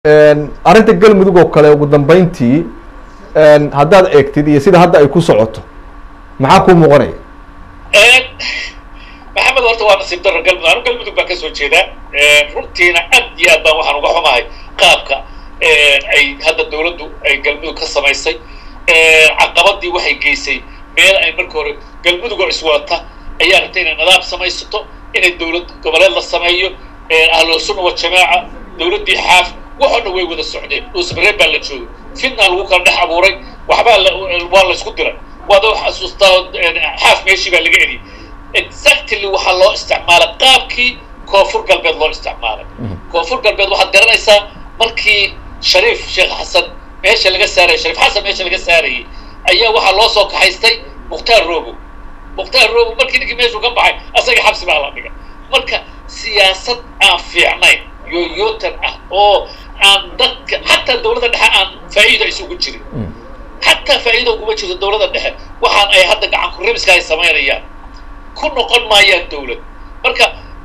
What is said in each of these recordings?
arrinta galmudug oo kale ugu dambeyntii haddaad eegtid iyo sida hadda ay ku socoto maxaa kuu muuqanaya maxamed horta waa nasiib daro galmudug anu galmudug baan kasoo jeedaa runtiina aad iyo aad baan waxaan uga xumahay qaabka ay hadda dawladdu ay galmudug ka samaysay caqabadii waxay geysay meel ay marka hore galmudugoo iswadata ayaa rabtay inay nidaam samaysato inay dawlad goboleed la sameeyo ahlusunna wajamaaca dawladdii xaaf waxoo dhan way wada socdeen dhuusmareen baa la joogay fitna lagu kala dhex abuuray waxbaa waa la isku diray waad xasuustaa xaaf meeshii baa laga eriyay exactly waxaa loo isticmaalay qaabkii koonfur galbeed loo isticmaalay koonfur galbeed waxaad garanaysaa markii shariif sheekh xasan meesha laga saarayay shariif xasan meesha laga saarayay ayaa waxaa loo soo kaxaystay mukhtaar robo mukhtaar robo markii ninkii meeshuu ka baxay asaga xabsi baa la dhigay marka siyaasad aan fiicnayn yoyotan ah oo aan dadka xataa dawladda dhexe aan faa'iida isugu jirin xataa faa'iida uguma jirto dawladda dhexe waxaan ay hadda gacan ku rabiska ay samaynayaan ku noqon maayaan dawlad marka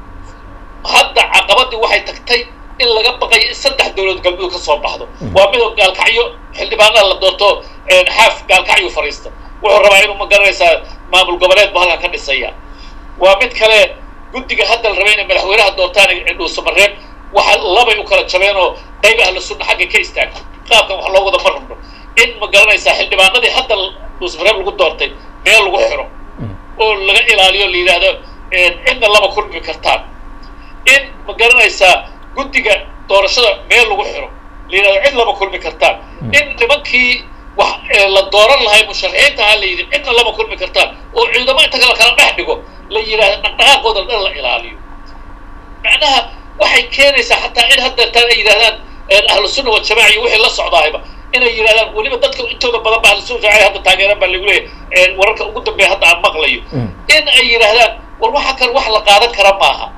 hadda caqabadii waxay tagtay in laga baqayo in saddex dawlad galmudug ka soo baxdo waa midoo gaalkacyo xildhibaanada la doorto xaaf gaalkacyo fariista wuxuu rabaa inuu ma garanaysaa maamul goboleed bu halkan ka dhisaya waa mid kale guddiga hadda la rabay inay madaxweynaha doortaan dhuusamareeb waxa labay u kala jabeen oo qayb ahla sunna xagga ka istaagto qaabkan wax loo wada ma rabno in ma garanaysaa xildhibaanadii hadda dhuusamareeb lagu doortay meel lagu xiro oo laga ilaaliyo la yidhaahdo cidna lama kulmi kartaan in ma garanaysaa guddiga doorashada meel lagu xiro la yidhahdo cid lama kulmi kartaan in nimankii wax la dooran lahay musharaxiinta ha la yidhi cidna lama kulmi kartaan oo ciidamo inta kala kala dhex dhigo la yidhahdo dhaqdhaqaaqooda dhan la ilaaliyo macnaha waxay keenaysaa xataa in haddeertaan ay yidhahdaan ahlu sunna wajamaaca iyo wixii la socdaayba inay yidhahdaan weliba dadka intooda badan ba ahlu sunna wajamaaca hadda taageeran baa lagu leeyahay wararka ugu dambeeya hadda aan maqlayo in ay yidhaahdaan war waxa kan wax la qaadan kara maaha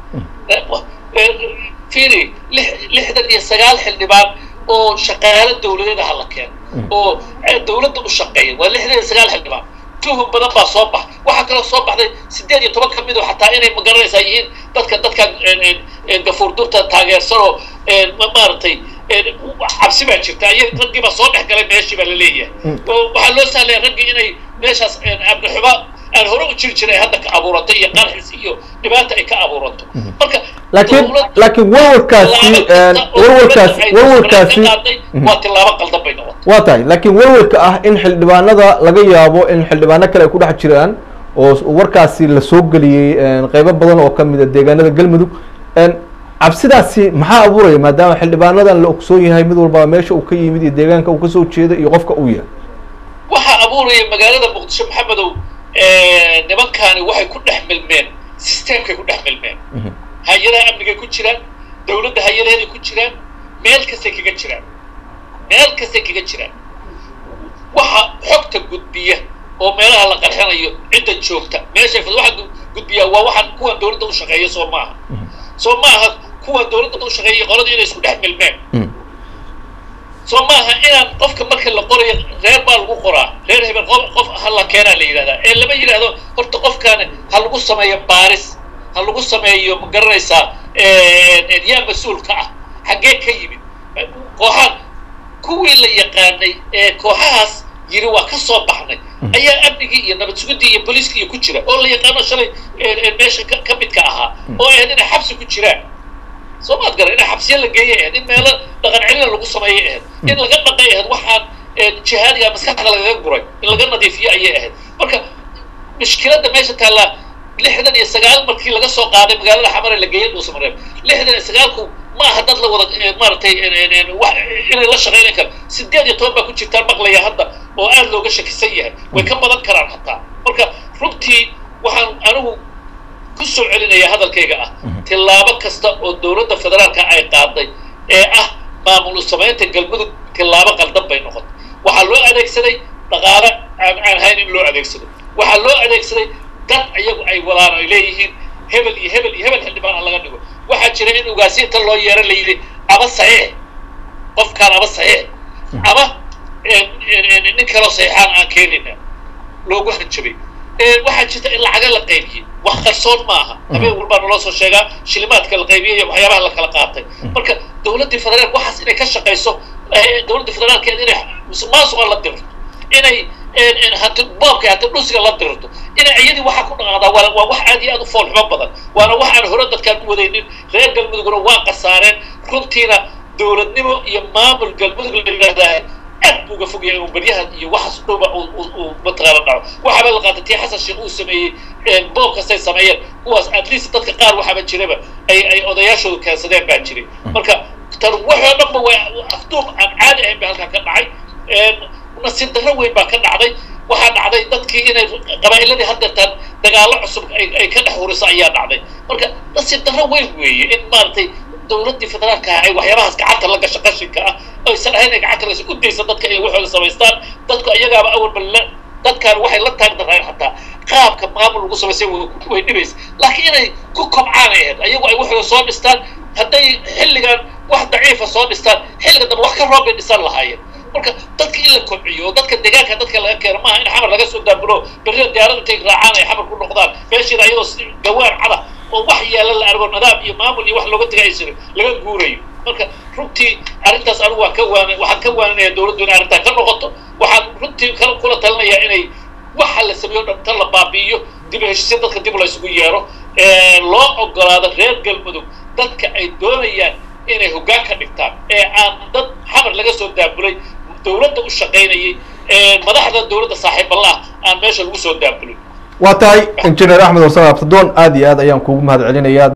fiiri lixdan iyo sagaal xildhibaan oo shaqaalo dawladeed aha la keeno oo dawladda u shaqeeya waa lixdan iyo sagaal xildhibaan tuhum badan baa soo bax waxaa kaloo soo baxday siddeed iyo toban ka mid oo xataa inay magaranaysaa yihiin dadka dadkan gafuur durta taageersan oo maaragtay cabsi baa jirta ay raggii baa soo dhex galay meeshii baa la leeyahay waxaa loo sahlaya raggii inay meeshaas amni xumo aan hore u jiri jiray hadda ka abuurato iyo qarxis iyo dhibaata ay ka abuurato marka laakiin laakiin warwarkaasi warwarkaasi warwarkaasi waa tilaabo qaldan bay noqotay waa tahay laakiin warwarka ah in xildhibaanada laga yaabo in xildhibaano kale ay ku dhex jiraan oo warkaasi la soo geliyey qeybo badan oo kamid a deegaanada galmudug cabsidaasi maxaa abuuraya maadaama xildhibaanadan la ogsoon yahay mid walbaa meesha uu ka yimid iyo deegaanka uu kasoo jeeda iyo qofka uu yahay waxaa abuuraya magaalada muqdisho maxamedow nimankaani waxay ku dhex milmeen systemkay ku dhex milmeen hay-adaha amnigay ku jiraan dawladda hay-adaheeday ku jiraan meel kastay kaga jiraan meel kastay kaga jiraan waxa xogta gudbiya oo meelaha la qarxinayo cidda joogta meeshay waxa gudbiya waa waxaan kuwan dawladda u shaqeeya soo maaha soo maaha kuwan dawladda u shaqeeya qoladii inay isku dhex milmeen soo maaha inaan qofka marka la qorayo reer baa lagu qoraa reer hebel qof ha la keenaa la yidhahdaa ee lama yidhahdo horta qofkaani ha lagu sameeyo baaris ha lagu sameeyo ma garanaysaa yaa mas-uulka ah xaggee ka yimid kooxaan kuwii la yaqaanay ee kooxahaas yiri waa ka soo baxnay ayaa amnigii iyo nabad sugidii iyo booliiskii ku jira oo la yaqaano shalay meesha ka midka ahaa oo ahayd inay xabsi ku jiraan soo maad garan in xabsiya la geeyay ahayd in meelo dhaqan celina lagu sameeyay ahayd in laga dhaqay ahayd waxaan jihaadiga maskaxda lagaga guray in laga nadiifiyo ayay ahayd marka mushkiladda meesha taallaa lixdan iyo sagaal markii laga soo qaaday magaalada xamare la geeyay dhuusamareeb lixdan iyo sagaalku ma aha dad la wada maaragtay inay la shaqeynan karo sideed iyo toban baa ku jirtaan maqlaya hadda oo aada looga shakisan yahay way ka badan karaan hataa marka runtii waxaan anigu ku soo celinaya hadalkayga ah tillaabo kasta oo dawladda federaalka ay qaaday ee ah maamul samaynta galmudug tillaabo qaldan bay noqotay waxaa loo adeegsaday dhaqaale aan aan hayn in loo adeegsado waxaa loo adeegsaday dad iyagu ay wadaan ay leeyihiin hebel iyo hebel iyo hebel xildhibaan ha laga dhigo waxaa jira in ugaasiinta loo yeero la yidhi ama saxiix qofkaan ama saxiix ama nin kaloo saxiixaan aan keenina loogu hanjabay waxaa jirta in lacaga la qaybiyey wax qarsoon maaha habeen walbaa naloo soo sheegaa shilimaadka la qaybiyey iyo waxyaabaha la kala qaatay marka dowladdii federaalk waxaas inay ka shaqayso dowladdii federaalkeed inay musuqmaasuqa la dirto inay hati boobka hati dhusiga la dirto inay iyadii waxa ku dhaqaaqdaa waa waa wax aad iyo aad u foolxumo badan waana wax aan hore dadkaan u wadaynin reer galmudugna waa qasaareen runtiina dowladnimo iyo maamul galmudug la yidhaahdaa aad buu uga fog yahay inuu baryahan iyo waxaas dhowba uu mataqaana dhaco waxaaba la qaatay tii xasan sheekh uu sameeyey boob kastay sameeyeen kuwaas at least dadka qaar waxaaba jiraba ay ay odayaashoodu keensadeen baa jiray marka tan waxoo dhanba waa afduub aan caadi ahayn ba halkaa ka dhacay nasiib darro weyn baa ka dhacday waxaa dhacday dadkii inay qabaa'iladii haddeertaan dagaallo cusub ay ka dhex huriso ayaa dhacday marka nasiib darro weyn weeye in maaragtay dowladdii federaalka ah ay waxyaabahaas gacanta la gasho qashinka ah aysan ahayn ay gacanta lagasho u daysa dadka inay waxooda samaystaan dadku iyagaaba awalba la dadkaan waxay la taagdareen xataa qaabka maamul lagu samaysay way dhibaysa laakiin inay ku kobcaan ay ahayd ayagu ay waxooda soo dhistaan hadday xilligan wax daciifa soo dhistaan xilliga dambe wax ka roob bay dhisan lahaayeen marka dadka in la kobciyo oo dadka deegaanka dadka laga keeno maaha in xamar laga soo daabulo berrida diyaarada intay raacaan ay xamar ku noqdaan meeshiina ayadoo gawaan cada oo wax yaala la argo nidaam iyo maamul iyo wax looga tegay jirin laga guurayo marka runtii arrintaas anigu waan ka waan waxaan ka waaninaya dowladdu inay arrintaa ka noqoto waxaan runtii kala kula talinayaa inay waxa la sameeyo dhan tan la baabi'iyo dib heshiisya dadka dib la isugu yeero loo ogolaado reer galmudug dadka ay doonayaan inay hoggaan ka dhigtaan ee aan dad xamar laga soo daabulay dowladda u shaqaynayay madaxda dowladda saaxiiballah aan meesha lagu soo daabulin waa tahay injineer axmed wasan abtadoon aad iyo aad ayaan kuugu mahad celinayaa